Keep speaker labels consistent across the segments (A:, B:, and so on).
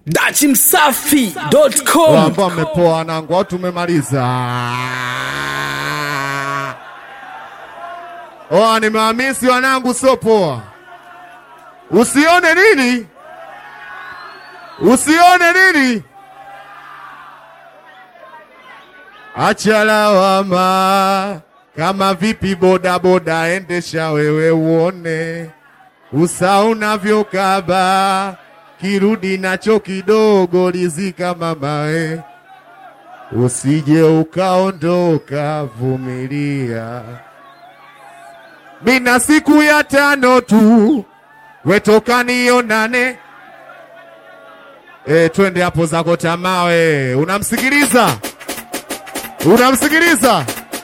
A: dachimsafi.com
B: ambao mmepoa wanangu, au tumemaliza? Oa, nimewamisi wanangu, sio poa. Usione nini, usione nini, acha lawama. Kama vipi bodaboda, endesha wewe uone usa unavyokaba kirudi nacho kidogo, rizika mamae, usije ukaondoka, vumilia. Mina siku ya tano tu, wetoka nionane. E, twende hapo zako tamawe. Unamsikiliza? Unamsikiliza?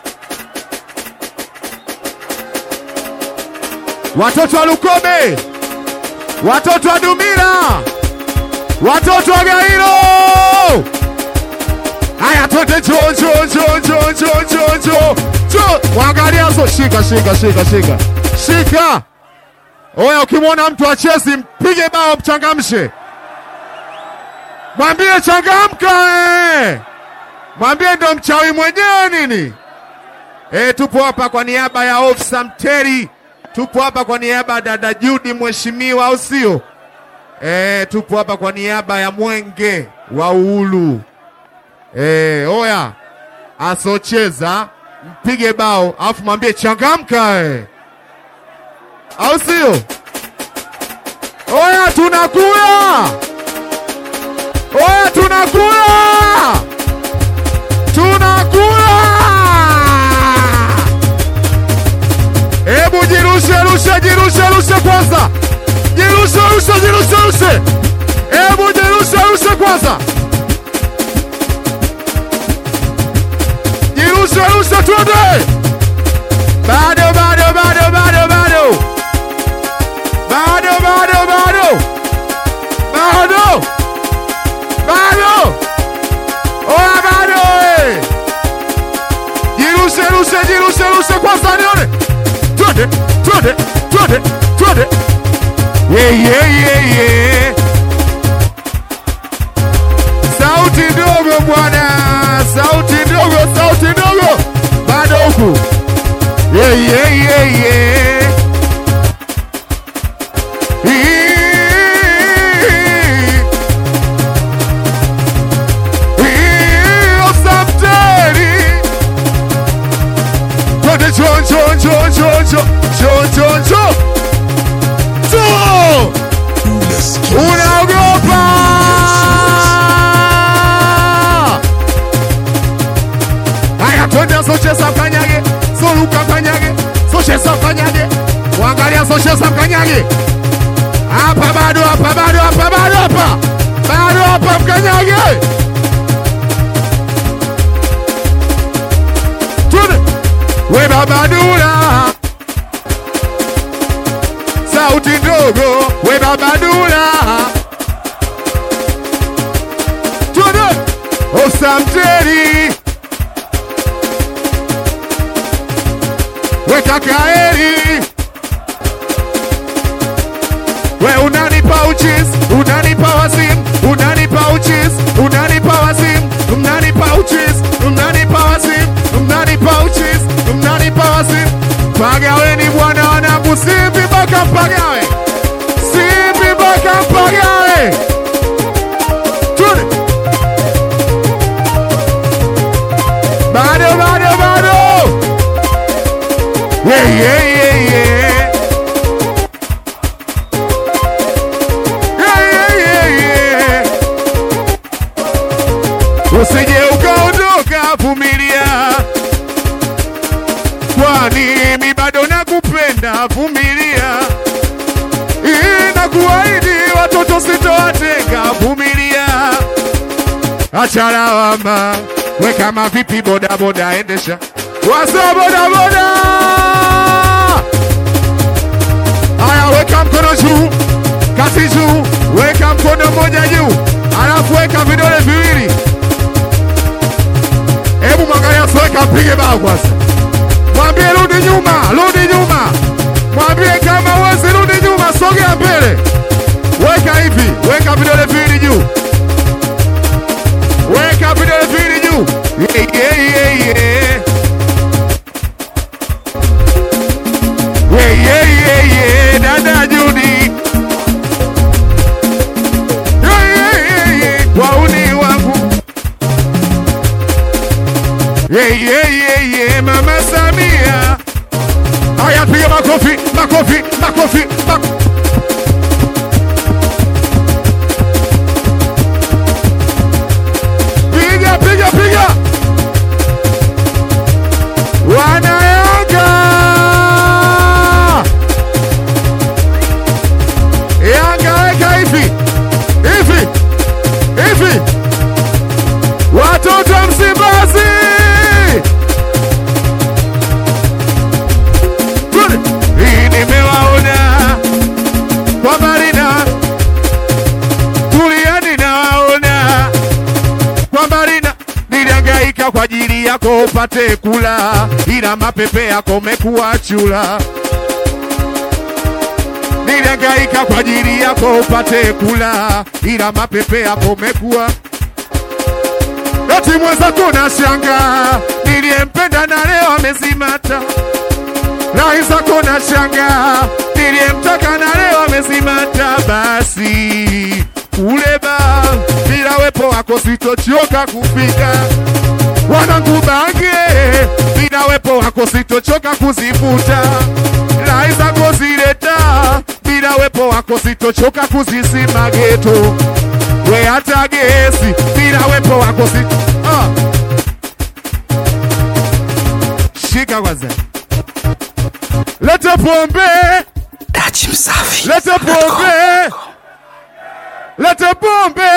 B: Watoto wa Lukobe, watoto wa Dumila, watoto wa Gairo. Haya, twende jo jo jo jo jo jo jo jo, waangalia so, shika shika shika shika shika. Oya, ukimwona mtu achezi mpige bao, mchangamshe, mwambie changamka, eh. mwambie ndo mchawi mwenyewe nini. Eh, tupo hapa kwa niaba ya Ofisa Mteri tupo hapa kwa niaba ya dada Judi mheshimiwa, au sio? E, tupo hapa kwa niaba ya Mwenge wa Uhuru. E, oya asocheza mpige bao alafu mwambie changamka, e. au sio? Oya tunakula, oya tunakula, tunakula Hebu jirushe rushe jirushe rushe kwanza, jirushe rushe jirushe rushe, hebu jirushe rushe kwanza, jirushe rushe, twende. Bado bado bado bado bado bado bado bado bado bado, oya bado, eh. jirushe rushe jirushe rushe kwanza, nione twende twende twende twende ye ye ye ye sauti ndogo bwana sauti ndogo sauti ndogo bado huku ye ye ye ye Twende cho cho cho cho cho cho cho cho cho unaogopa haya twende socheza mkanyage soluka mkanyage socheza mkanyage wangalia socheza mkanyage hapa bado hapa bado hapa bado hapa bado hapa mkanyage twende we babadula sauti ndogo we babadula twende osamteri we kakaeri we unanipa uchis unanipa wasim unanipa uchis unanipa wasim unanipa uchis unanipa wasim unanipa uchis unanipa wasim pagaweni bwana wanangu simbi mpaka mpagawe simbi mpaka mpagawe Twende. bado bado bado yeah, yeah, yeah, yeah. Yeah, yeah, yeah, yeah. Usije ukaondoka, vumilia, kwani mi bado nakupenda, vumilia. Inakuahidi watoto sitowatenga, vumilia. Acha lawama, we kama vipi, bodaboda endesha, wasa bodaboda. Haya, weka mkono juu, kati juu, weka mkono mmoja juu, alafu weka vidole viwili. Hebu mwangalia Soeka, mpige bao kwanza, mwambie rudi nyuma, rudi nyuma, mwambie kama uwezi rudi nyuma, sogea mbele, weka hivi, weka vidole viwili juu, Hey, hey, hey, hey, Mama Samia. Haya, piga makofi, makofi, makofi, makofi. Piga, piga, piga. Wanayanga. Yanga weka hivi. Hivi. Hivi. Watoto wa Msimbazi. Tuli. Hii nimewaona kwa Marina. Tulieni nawaona kwa Marina. Nilihangaika kwa ajili yako upate kula, ila mapepe yako mekuwa chula. Nilihangaika kwa ajili yako upate kula, ila mapepe yako mekuwa eti mwenzako na shanga, niliyempenda na leo amezimata. Rahi zako na shanga, niliyemtaka na leo amezimata. Basi kule ba bila wepo wako sitochoka kufika wanangu bange, bila wepo wako sitochoka kuzifuta. Rahi zako zileta, bila wepo wako sitochoka kuzisima geto we hata gesi bila wepo wako si ah. Shika kwanza, lete pombe,
A: Dachi Msafi.
B: lete pombe, lete pombe,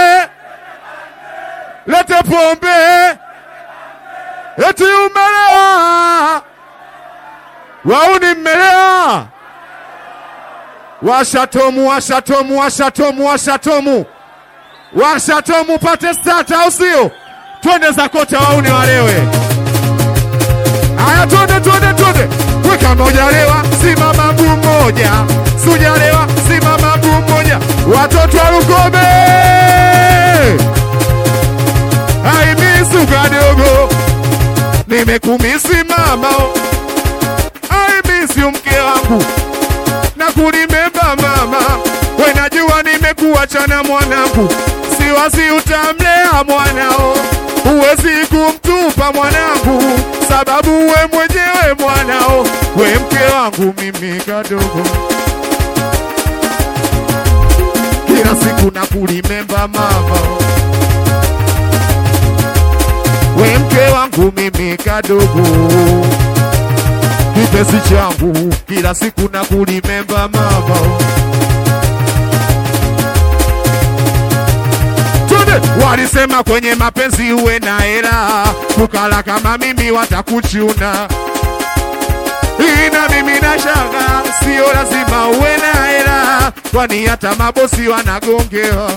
B: lete pombe, eti umelewa, wauni mmelewa, washatomu, washatomu, washatomu, washatomu washatomu pate stata, au sio? Twende za kocha wauni walewe. Aya, twende twende twende, weka moja lewa, simama mguu mmoja, sujalewa, simama mguu mmoja, watoto wa Lukobe aimisu kadogo, nimekumisi mama, aimisi mke wangu na kulimemba mama, we najua nimekuachana mwanangu, siwasi utamlea mwanao, huwezi kumtupa mwanangu, sababu we mwenyewe mwanao, we mke wangu mimi kadogo, kila siku na kulimemba mama, we mke wangu mimi kadogo kipenzi changu kila siku na kulimemba mama. Twende, walisema kwenye mapenzi uwe na hela, kukala kama mimi watakuchuna. Ina mimi na shanga, sio lazima uwe na hela, kwani hata mabosi wanagongewa.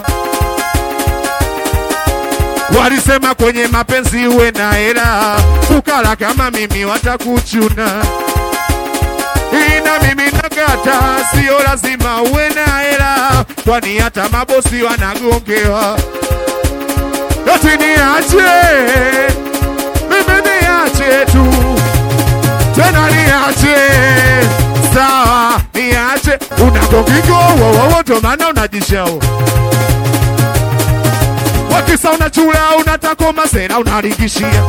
B: Walisema kwenye mapenzi uwe na hela, kukala kama mimi watakuchuna. Ina mimi nakata, sio lazima uwe na hela, kwani hata mabosi wanagongewa. Eti niache mimi, niache tu tena, niache sawa, niache unagongigo wowowo, ndo maana unajishao wakisa unachula unataka masera unaringishia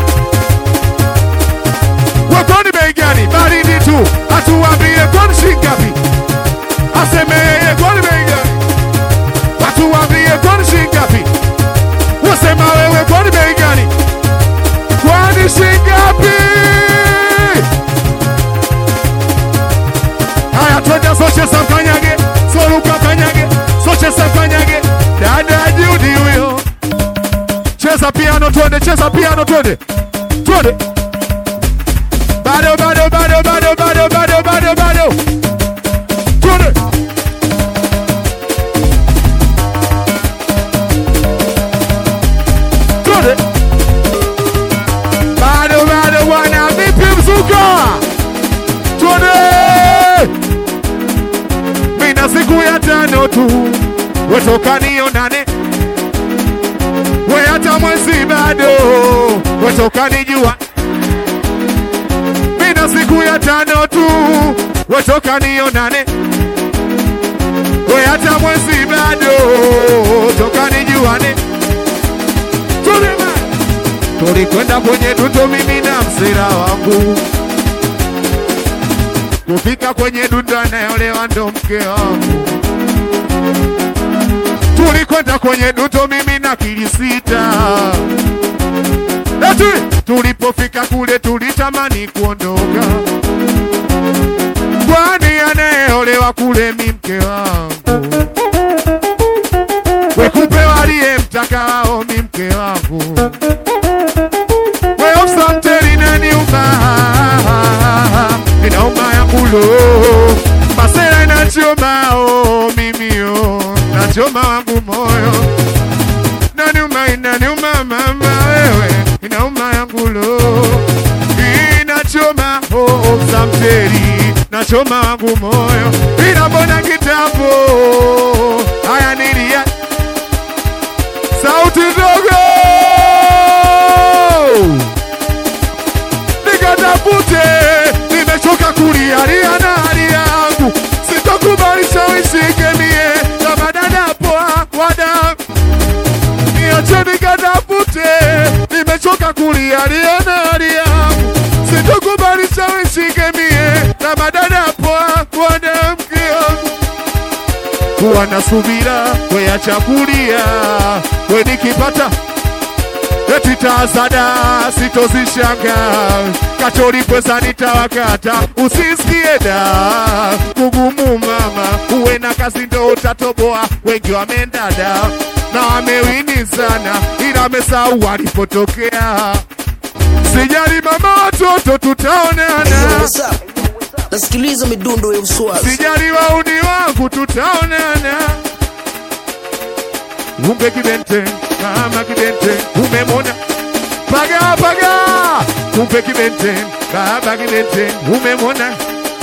B: wekoni bei gani? Baridi tu, atuambie kwani shingapi? Aseme yeye kwani bei gani? Watuambie kwani shingapi? Wasema wewe kwani bei gani? Kwani shingapi? Haya, twende socheza mkanyage, soluka kanyage, socheza mkanyage, dada Judi huyo cheza piano twende, cheza piano twende, twende. Bado bado bado bado bado bado bado bado, twende. Twende. Bado bado bwana, vipi mzuka? Twende. Mina siku ya tano tu, wetoka nionane we hata mwezi bado wetoka nijua, mina siku ya tano tu wetoka nionane, we hata mwezi bado toka nijuane, tulima tulikwenda kwenye tuto mimi na
A: wangu
B: kufika kwenye dundo anayeolewa ndo mke wangu. Tulikwenda kwenye dundo mimi na kilisita, eti tulipofika kule tulitamani kuondoka, kwani anayeolewa kule mi mke wangu, wekupewa aliyemtaka wao mi mke wangu weofsamteri naniuma inauma ya kulo masera inachoma o mimio nachoma wangu moyo naniuma inaniuma mama wewe inauma ya kulo inachoma o ofsamteri nachoma wangu moyo inabona kitambo haya nilia sauti ndogo nikatafute, nimechoka kulialia na hali yangu, sitokubali shawishike mie kama dada poa wada niache nikatafute, nimechoka kulialia na hali yangu, sitokubali shawishike mie kama dada poa wada mke wangu kuwa na subira, weacha kulia, we nikipata eti tazada sitozishanga kachori pweza nitawakata usisikie da kugumu mama uwe na kazi ndo utatoboa wengi wamendada na wamewini sana ila amesahau walipotokea sijali mama watoto tutaonana
C: What's up? Nasikiliza midundo ya uswazi.
B: sijali wauni wangu tutaonana. Umbe kibente kama kibente umemona paga paga, umbe kibente kama kibente umemona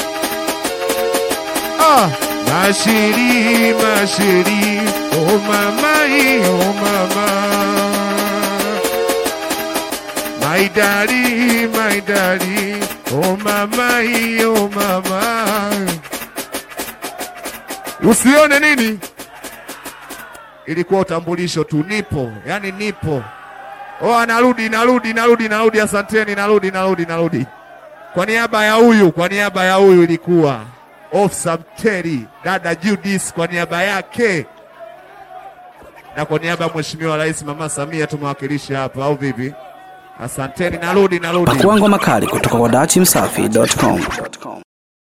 B: ah. Mashiri mashiri oh mama oh mama My daddy, my daddy, oh mama, oh mama. Usione nini, ilikuwa utambulisho tu, nipo, yani nipo. Oh, narudi, narudi, narudi, narudi, asanteni, narudi, narudi, narudi. Kwa niaba ya huyu, kwa niaba ya huyu ilikuwa Ofsa Mteri, dada Judith, kwa niaba yake na kwa niaba ya Mheshimiwa Rais Mama Samia tumewakilisha hapa, au vipi? Asanteni, narudi, narudi.
A: Pakua ngoma kali kutoka kwa dachimsafi.com.